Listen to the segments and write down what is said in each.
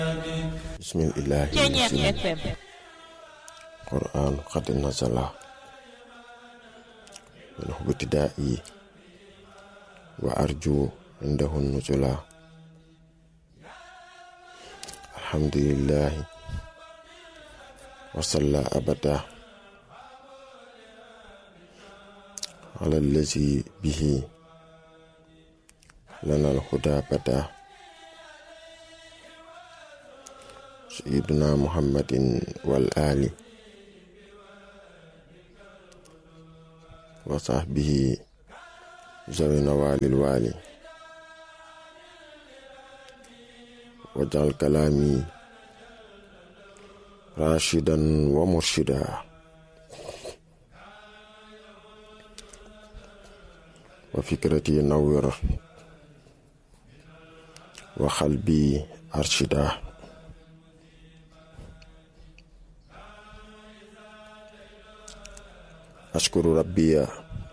bismillahi Ceeñeex FM qur'an qad nazala min hubtida'i wa arju indahu nuzula alhamdulillahi wa salla abada على الذي به لنا الهدى بدا سيدنا محمد والآل وصحبه ذوي نوال الوالي واجعل كلامي راشدا ومرشدا وفكرتي نور وقلبي أرشدا أشكر ربي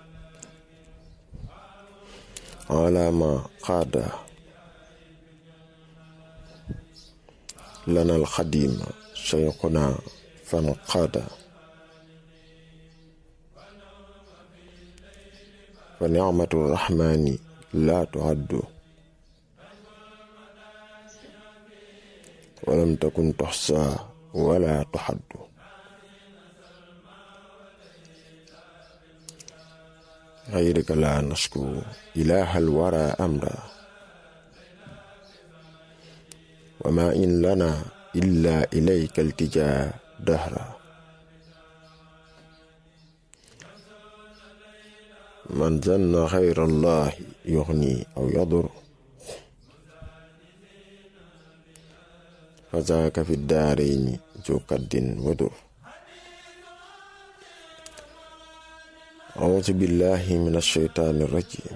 على ما قاد لنا الخديم شيخنا فانقاد فنعمة الرحمن لا تعد ولم تكن تحصى ولا تحد غيرك لا نشكو إله الورى أمرا وما إن لنا إلا إليك التجاء دهرا من ظن غير الله يغني أو يضر فذاك في الدارين ذو كد ودر أعوذ بالله من الشيطان الرجيم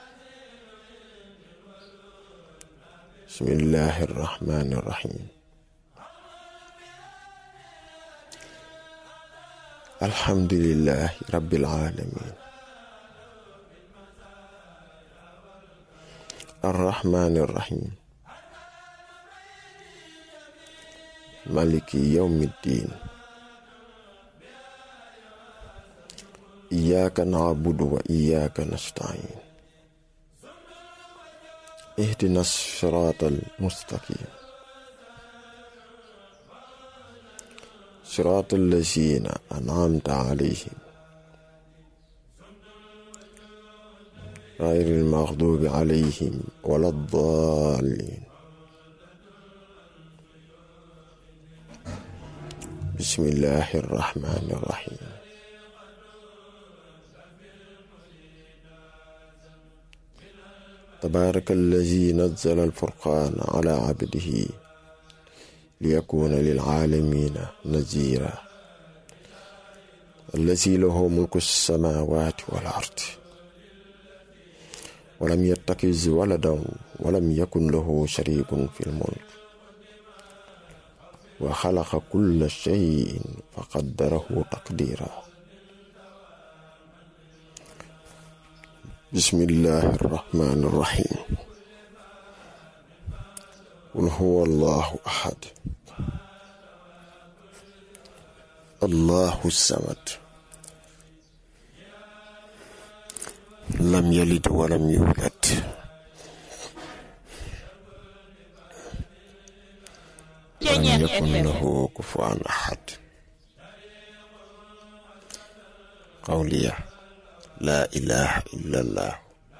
بسم الله الرحمن الرحيم الحمد لله رب العالمين الرحمن الرحيم مالك يوم الدين إياك نعبد وإياك نستعين اهدنا الصراط المستقيم صراط الذين أنعمت عليهم غير المغضوب عليهم ولا الضالين بسم الله الرحمن الرحيم تبارك الذي نزل الفرقان على عبده ليكون للعالمين نذيرا الذي له ملك السماوات والأرض ولم يتخذ ولدا ولم يكن له شريك في الملك وخلق كل شيء فقدره تقديرا بسم الله الرحمن الرحيم قل هو الله احد الله الصمد لم يلد ولم يولد ولم Ceeñeex يكن FM له كفوا أحد قولي لا إله إلا الله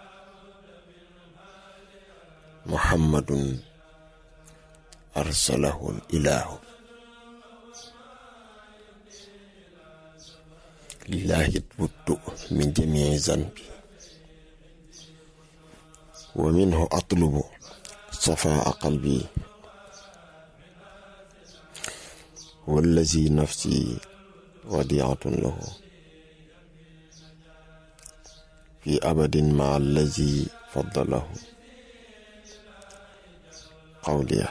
محمد أرسله الإله لله تبت من جميع ذنبي ومنه أطلب صفاء قلبي والذي نفسي وديعة له في أبد مع الذي فضله قولي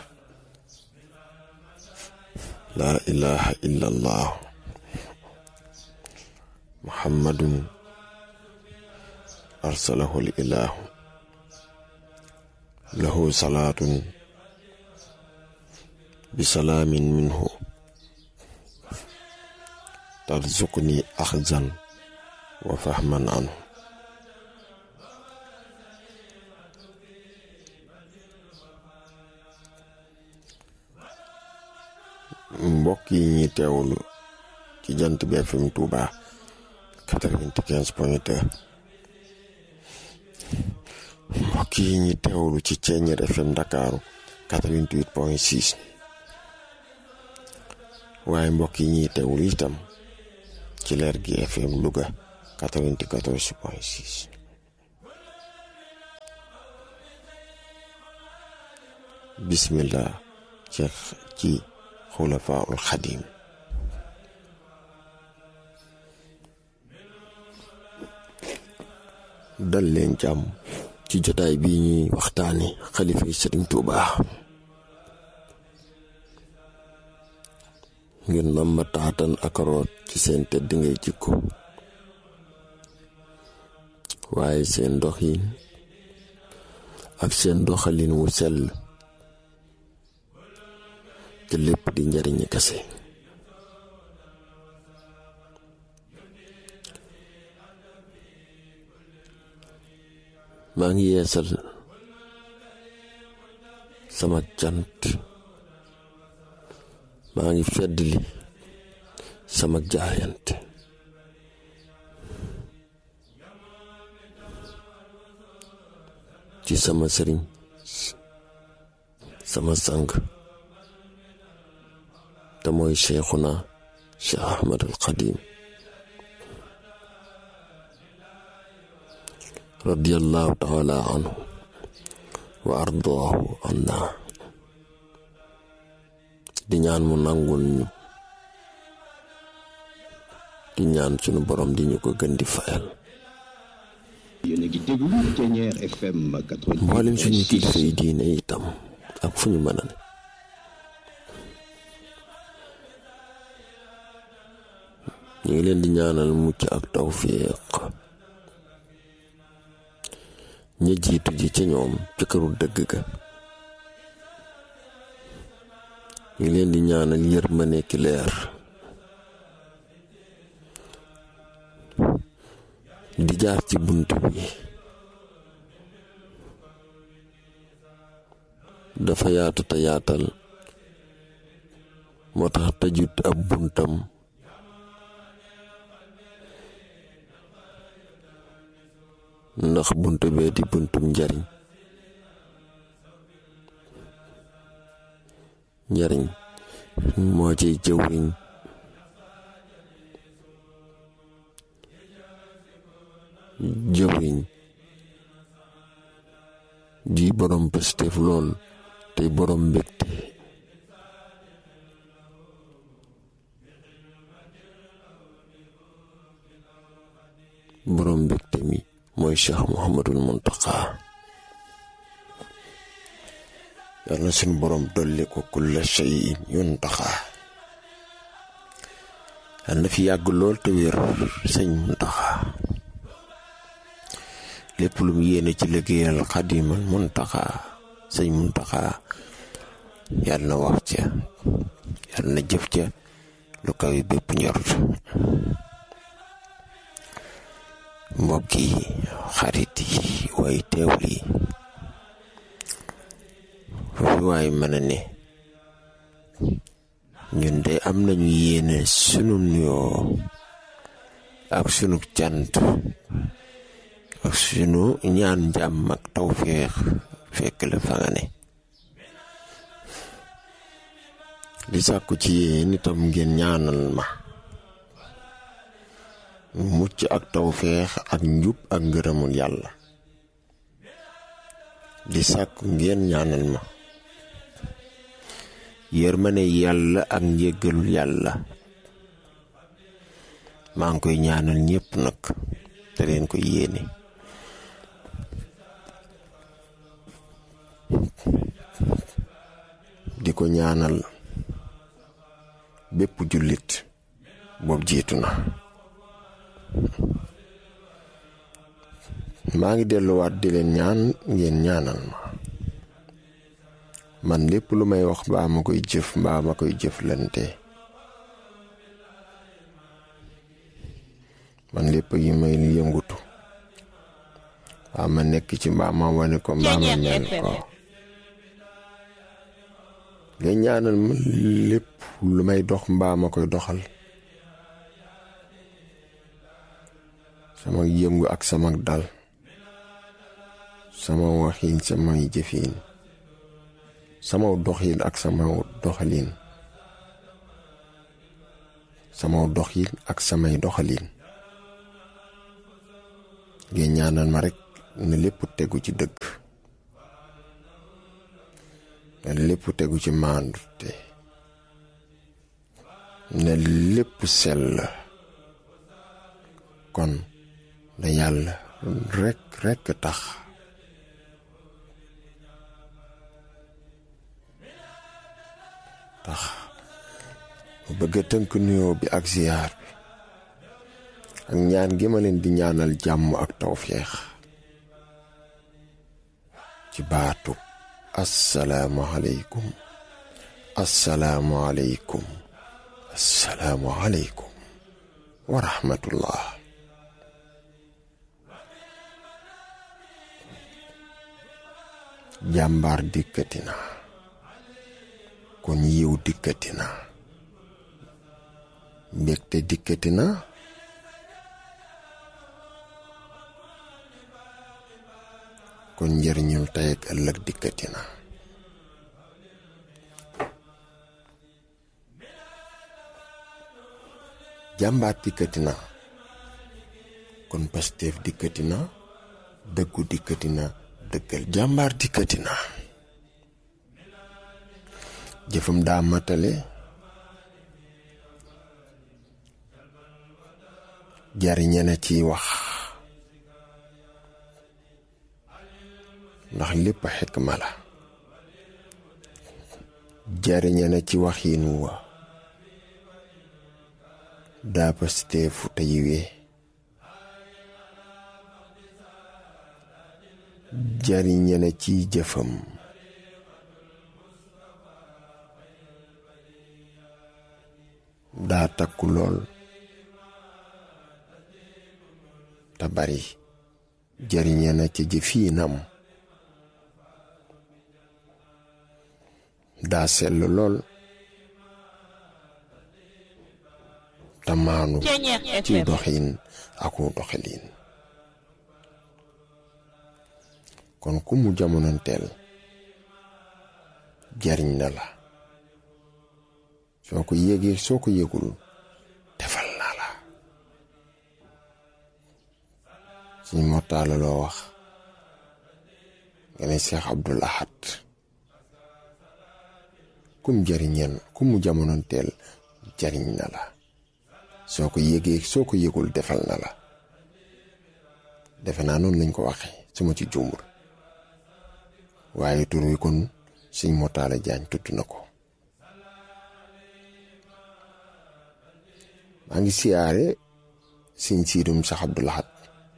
لا إله إلا الله محمد أرسله الإله له صلاة bisalaamin minhu tarzuqni axzan wa fahman anhu mbokk yi ñuy teewlu ci jant bi FM Touba quatre-vingt-quinze point deux mbokk yi ñuy teewlu ci Ceeñeer FM Ndakaaru quatre-vingt-huit point six waaye mbokk yi ñuy teewlu itam ci leer gi FM Louga quatre-vingt-quatorze point six bismillah ci ci xulafaul xadim dal leen jàmm ci jotaay bii ñuy waxtaane xalifa yi sëriñ Tuuba ngir nam ma taatan ak root ci seen tedd ngay jikko waaye seen doxin ak seen doxalin wu sell te lépp di njariñi kase maa ngi yeesal sama cant maa ngi feddli sama jaayante ci sama sëriñ sama sang te mooy cheikhuna cheikh ahmadul xadim radiallahu taala anhu wa ardaahu anna di ñaan mu nangul ñu di ñaan sunu borom di ñu ko gën di fayal yéen a ngi déglu Ceeñeer FM mboolem suñu kilifa yi diine itam ak fu ñu mën a ne ñu ngi leen di ñaanal mucc ak tawfiq ña jiitu ji ca ñoom ca këru dëgg ga ñu ngi leen di ñaanal yërmande ki leer di jaar ci bunt bi dafa yaatu te yaatal moo tax tëjut ab buntam ndax bunt bee di buntum njariñ njariñ moo ciy jëwriñ jëwriñ di borom pëstef lool tey borom mbégte borom mbégte mi mooy cheikh muhammadul muntaqa yal na suñu borom dolli ko kulla shay'in yuntaqa yal na fi yàgg lool te wér sëñ muntaqa lépp lu mu yéene ci liggéeyal xadimal muntaqa sëñ muntaqa yal na wax ca yal na jëf ca lu kaw yi bépp njort mbokk yi xarit yi way teewul yi foofu waay mën a ne ñun de am nañu yéene sunu nuyoo ak sunu cant ak sunu ñaan jàmm ak tawféex fekk la fa nga ne di sàkku ci yéen itam ngeen ñaanal ma mucc ak tawféex ak njub ak ngërëmul yàlla di sàkku ngeen ñaanal ma yërmane yàlla ak njéggalul yàlla maa ngi koy ñaanal ñépp nag te leen ko yéene di ko ñaanal bépp jullit boobu jiitu na maa ngi delluwaat di leen ñaan ngeen ñaanal ma man lépp lu may wax mbaa ma koy jëf mbaa ma koy jëflante man lépp yi may yëngutu mbaa ma nekk ci mbaa ma wane ko mbaa ma mel ko nga ñaanal ma lépp lu may dox mbaa ma koy doxal sama yëngu ak sama dal sama waxiin samay jëfiin sama doxiin ak sama doxaliin sama doxiin ak samay doxaliin nga ñaanal ma rekk ne lépp tegu ci dëgg ne lépp tegu ci maandute ne lépp sell kon da yàlla rekk rekk tax tax mu bëgg a tënk nuyoo bi ak ziyaar bi ak ñaan gi ma leen di ñaanal jàmm ak tawféex ci baatu assalaamu aleykum assalaamu aleykum assalaamu aleykum wa rahmatullah jàmbaar dikkati na kon yiw dikkati na mbégte dikkati na kon njëriñul tey ak ëllëg dikkati na jàmbaar dikkati na kon Pastef dikkati na dëggu dikkati na dëggal jàmbaar dikkati na jëfam daa matale jariñe na ciy wax ndax lépp xikma la jariñe na ci waxiin wa daa pasteefu te yiwee jariñe na ciy jëfam daa takku lool te bari jariñe na ci jëfiinam daa sell lool te maanu ci doxin aku doxalin kon ku mu jamonoonteel jariñ na la soo ko yégee soo ko yégul defal naa la suñ mottaala loo wax nga ne Cheikh Abdoul Ahad kum jariñeen ku mu jamonoonteel jariñ na la soo ko yégee soo ko yégul defal na la defe naa noonu lañ ko waxe suma ci jumbur waaye tur wi kon suñ motaale jaañ tudd na ko maa ngi siyaare siñ siidum Seex Abdul Ahad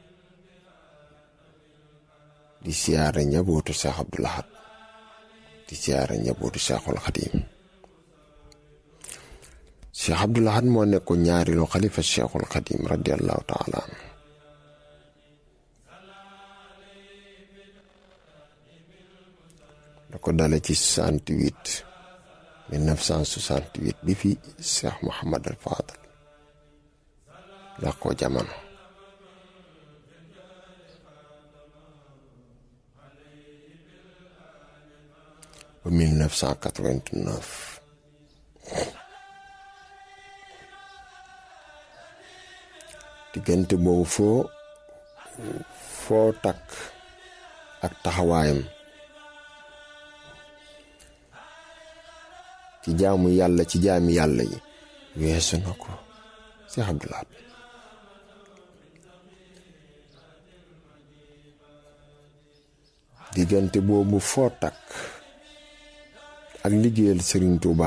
di siyaare njabootu Seex Abdul Ahad di siyaare njabootu Seexul Xadiim Seex Abdul Ahad moo nekkoon ñaareelu xalifa Seexul Xadiim radiyallahu taala anhu da ko dale ci 68 1968 bi fi Cheikh Mouhamad al Fadal la ko jamono ba 1989 diggante boobu foo foo takk ak taxawaayam ci jaamu yàlla ci jaami yàlla yi weesu na ko Cheikh Abdoul Ahad diggante boobu foo takk ak liggéeyal Serigne Touba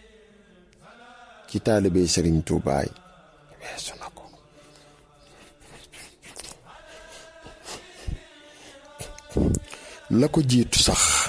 ci taalibe Serigne Touba yi weesu na ko la ko jiitu sax